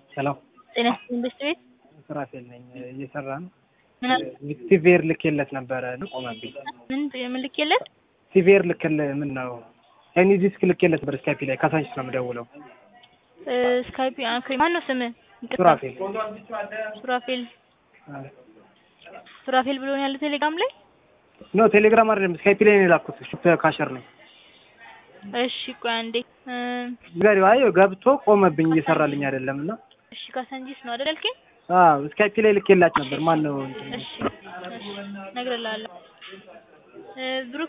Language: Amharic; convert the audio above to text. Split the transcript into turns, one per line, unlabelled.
ሄሎ
ጤና ይስጥልኝ በሽት ቤት
ስራፌል ነኝ። እየሰራ ነው።
ምን አለ?
ሲቪየር ልኬለት ነበረ ቆመብኝ።
ምን ምን ልኬለት?
ሲቪየር ልክል ምን ነው ኤኒ ዲስክ ልኬለት ነበር። ስካይፒ ላይ ካሳንቺስ ነው የምደውለው።
ስካይፒ ኦኬ። ማን ነው ስምህ? ይቅርታ።
ሱራፌል
ሱራፌል ሱራፌል ብሎ ነው ያለው ቴሌግራም ላይ።
ኖ ቴሌግራም አይደለም ስካይፒ ላይ ነው የላኩት። ሹፕ ካሸር ነኝ።
እሺ ቆይ አንዴ እ
ጋሪው አይ ገብቶ ቆመብኝ እየሰራልኝ አይደለም እና
እሺ ካሳንጂስ ነው አይደል ያልከኝ?
አዎ ስካይፒ ላይ ልኬላችሁ ነበር። ማን ነው እንትን
እሺ እሺ እነግርልሃለሁ። እ ብሩክ